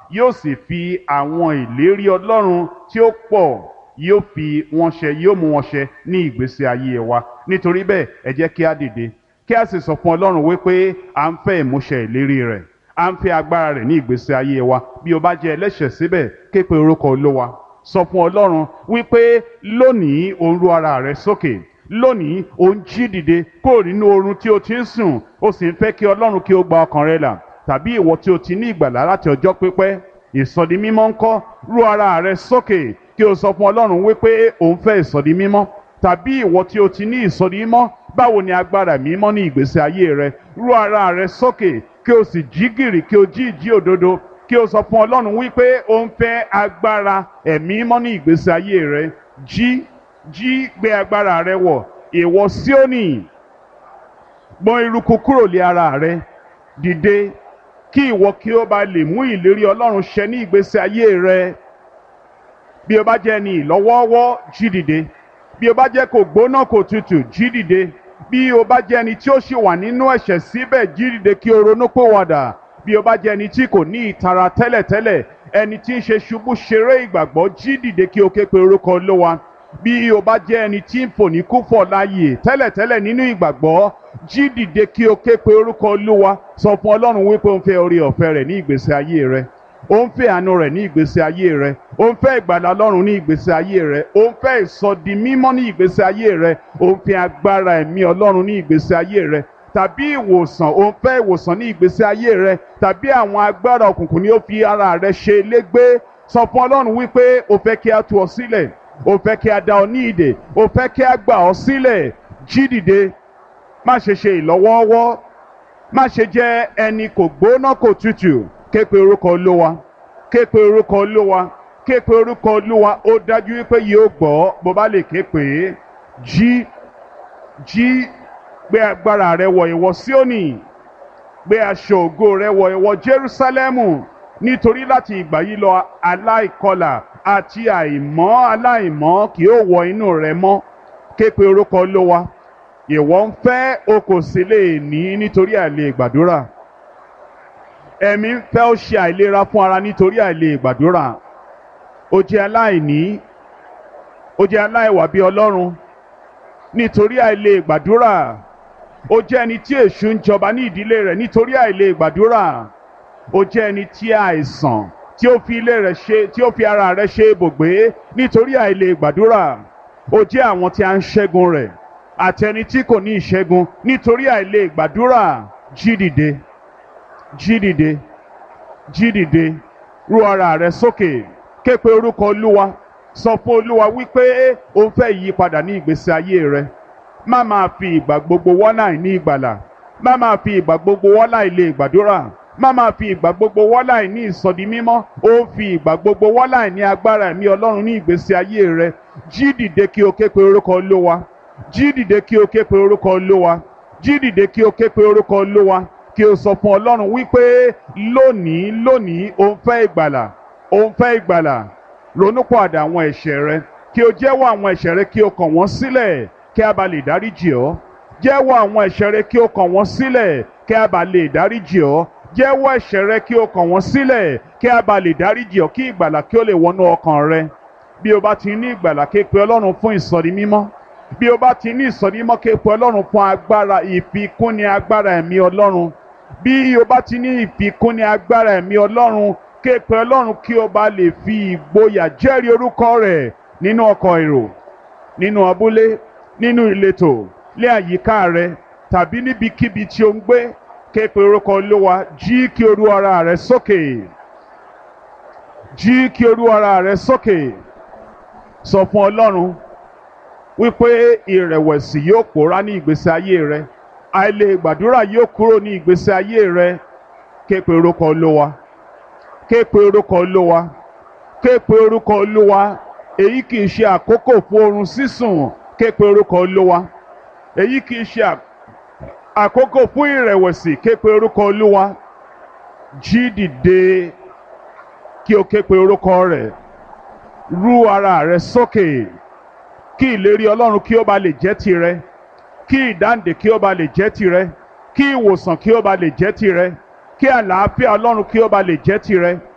yóò sì fi àwọn ìlérí ọlọ́run tí ó pọ̀ yóò fi wọn ṣẹ yóò mú wọn ṣẹ ní ìgbésí ayé wa nítorí bẹ́ẹ̀ ẹ jẹ́ kí á dìde kí a sì sọ fún ọlọ́run wípé à ń fẹ́ ìmúṣẹ ìlérí rẹ̀ à ń fẹ́ agbára rẹ̀ ní ìgbésí ayé wa bí o bá jẹ́ ẹlẹ́ṣẹ̀ síbẹ̀ ké pe orúkọ olówa sọ fún ọlọ́run wípé lónìí o ń ru ara rẹ sókè lónìí o ń jí dìde kúrò nínú oorun tí o ti ń sùn o sì ń fẹ́ kí ọlọ́run kí o gba ọkàn rẹ là tàbí ìwọ tí o ti ní ìgbàlá láti ọjọ́ pípẹ́ ìsọdi mímọ́ ńkọ́ ru ara rẹ sókè kí o sọ fún ọlọ́run wípé o ń fẹ́ ìsọdi mímọ́ tàbí ìwọ tí o ti ní ìsọdi mímọ́ báwo ni agbára mímọ́ ní ìgbésí ayé rẹ ru ara rẹ sókè kí o sì jí gìrì kí o jí ìjí òdodo kí o sọ fún ọlọ́run wípé o ń fẹ́ agbára ẹ̀mí mímọ́ ní ìgbésí ayé rẹ jí jí gbé agbára rẹ wọ̀ ìwọ Síónì gbọ̀n eruku kúrò lé ara rẹ dìde kí ìwọ kí o bá lè mú ìlérí ọlọ́run ṣẹ ní ìgbésí ayé rẹ bí o bá jẹ́ ní ìlọ́wọ́ọ́wọ́ jí dìde bí o bá jẹ́ kò gbóná kò tutù jí dìde bí o bá jẹ́ ẹni tí ó ṣì wà nínú ẹ̀ṣẹ̀ síbẹ̀ jí dìde kí o ronú pòwàdà bí o bá jẹ́ ẹni tí kò ní ìtara tẹ́lẹ̀tẹ́lẹ̀ ẹni tí ń ṣe ṣubú ṣeré ìgbàgbọ́ jí dìde kí o ké pe orúkọ Olúwa bí o bá jẹ́ ẹni tí ń fò ní kúfọ̀ láàyè tẹ́lẹ̀tẹ́lẹ̀ nínú ìgbàgbọ́ jí dìde kí o ké pe orúkọ Olúwa sọ fún Ọlọ́run wípé o ń fẹ́ orí ọ̀fẹ́ rẹ̀ ní ìgbésí ayé rẹ ó ń fẹ́ àánú rẹ̀ ní ìgbésí ayé rẹ ó ń fẹ́ ìgbàlà Ọlọ́run ní ìgbésí ayé rẹ ó ń fẹ́ ìsọdi mímọ́ ní ìgbésí ayé rẹ ó ń fẹ́ agbára ẹ̀mí Ọlọ́run ní ìgbésí ayé rẹ tàbí ìwòsàn ó ń fẹ́ ìwòsàn ní ìgbésí ayé rẹ tàbí àwọn agbára òkùnkùn ni ó fi ara rẹ ṣe légbé sọ fún Ọlọ́run wípé o fẹ́ kí a tú ọ sílẹ̀ o fẹ́ kí a dá ọ ní ìdè o fẹ́ kí a gbà ọ sílẹ̀ jí dìde má ṣe ṣe ìlọ́wọ́ọ́wọ́ má ṣe jẹ́ ẹni kò gbóná kò tutù ké pe orúkọ olówa ké pe orúkọ olówa ké pe orúkọ olówa ó dájú wípé yóò gbọ́ bó bá lè ké pè é jí jí gbé agbára rẹ wọ̀ ìwọ Síónì gbé aṣọ ògo rẹ wọ̀ ìwọ Jerúsálẹ́mù nítorí láti ìgbà yìí lọ aláìkọlà àti àìmọ́ aláìmọ́ kì yóò wọ inú rẹ mọ́ ké pe orúkọ olówa ìwọ ń fẹ́ o kò sì lè ní nítorí àìlè gbàdúrà ẹ̀mí ń fẹ́ ó ṣe àìlera fún ara nítorí àìlè gbàdúrà ó jẹ́ aláìní ó jẹ́ aláìwà bí ọlọ́run nítorí àìlè gbàdúrà ó jẹ́ ẹni tí èṣù ń jọba ní ìdílé rẹ̀ nítorí àìlè gbàdúrà ó jẹ́ ẹni tí àìsàn tí ó fi ilé rẹ̀ ṣe tí ó fi ara rẹ̀ ṣe ibùgbé nítorí àìlè gbàdúrà ó jẹ́ àwọn tí a ń ṣẹ́gun rẹ̀ àti ẹni tí kò ní ìṣẹ́gun nítorí àìlè gbàdúrà jí dìde jí dìde jí dìde ru ara rẹ sókè ké pe orúkọ olúwa sọ fún olúwa wípé o ń fẹ́ ìyípadà ní ìgbésí ayé rẹ má máa fi ìgbà gbogbo wọ́nà ní ìgbàlà má máa fi ìgbà gbogbo wọ́nà ilé gbàdúrà má máa fi ìgbà gbogbo wọ́nà ní ìsọdi mímọ́ ó ń fi ìgbà gbogbo wọ́nà ní agbára ẹ̀mí ọlọ́run ní ìgbésí ayé rẹ jí dìde kí o ké pe orúkọ olúwa jí dìde kí o ké pe orúkọ olúwa jí dìde kí o ké pe orúkọ olúwa kí o sọ fún ọlọ́run wípé lónìí lónìí o ń fẹ́ ìgbàlà o ń fẹ́ ìgbàlà ronúpọ̀àdà àwọn ẹ̀ṣẹ̀ rẹ kí o jẹ́wọ́ àwọn ẹ̀ṣẹ̀ rẹ kí o kàn wọ́n sílẹ̀ kí a bá lè dáríjì ọ́ jẹ́wọ́ àwọn ẹ̀ṣẹ̀ rẹ kí o kàn wọ́n sílẹ̀ kí a bá lè dáríjì ọ́ jẹ́wọ́ ẹ̀ṣẹ̀ rẹ kí o kàn wọ́n sílẹ̀ kí a bá lè dáríjì ọ́ kí ìgbàlà kí o lè wọnú ọkàn rẹ bí o bá ti ní ìgbàlà ké pe ọlọ́run fún ìsọ̀rí mímọ́ bí o bá ti ní ìsọ̀rí mímọ́ ké pe ọlọ́run fún agbára ìfikúnni agbára ẹ̀mí ọlọ́run bí o bá ti ní ìfikúnni agbára ẹ̀mí ọlọ́run ké pe ọlọ́run kí o bá lè fi ìgboyà jẹ́rìí orúkọ rẹ̀ nínú ọkọ̀ èrò nínú abúlé nínú ìletò lé àyíká rẹ tàbí níbikíbi tí o ń gbé ké pe orúkọ olúwa jí kí o rú ara rẹ sókè jí kí o rú ara rẹ sókè sọ fún ọlọ́run wípé ìrẹ̀wẹ̀sì yóò pòórá ní ìgbésí ayé rẹ àìlè gbàdúrà yóò kúrò ní ìgbésí ayé rẹ ké pe orúkọ olúwa ké pe orúkọ olúwa ké pe orúkọ olúwa èyí kì í ṣe àkókò fún oorun sísùn ké pe orúkọ olúwa èyí kì í ṣe àkókò fún ìrẹ̀wẹ̀sì ké pe orúkọ olúwa jí dìde kí o ké pe orúkọ rẹ̀ rú ara rẹ sókè kí ìlérí ọlọ́run kí ó ba lè jẹ́ tirẹ̀ kí ìdáǹdè kí ó ba lè jẹ́ tirẹ̀ kí ìwòsàn kí ó ba lè jẹ́ tirẹ̀ kí àlàáfíà ọlọ́run kí ó ba lè jẹ́ tirẹ̀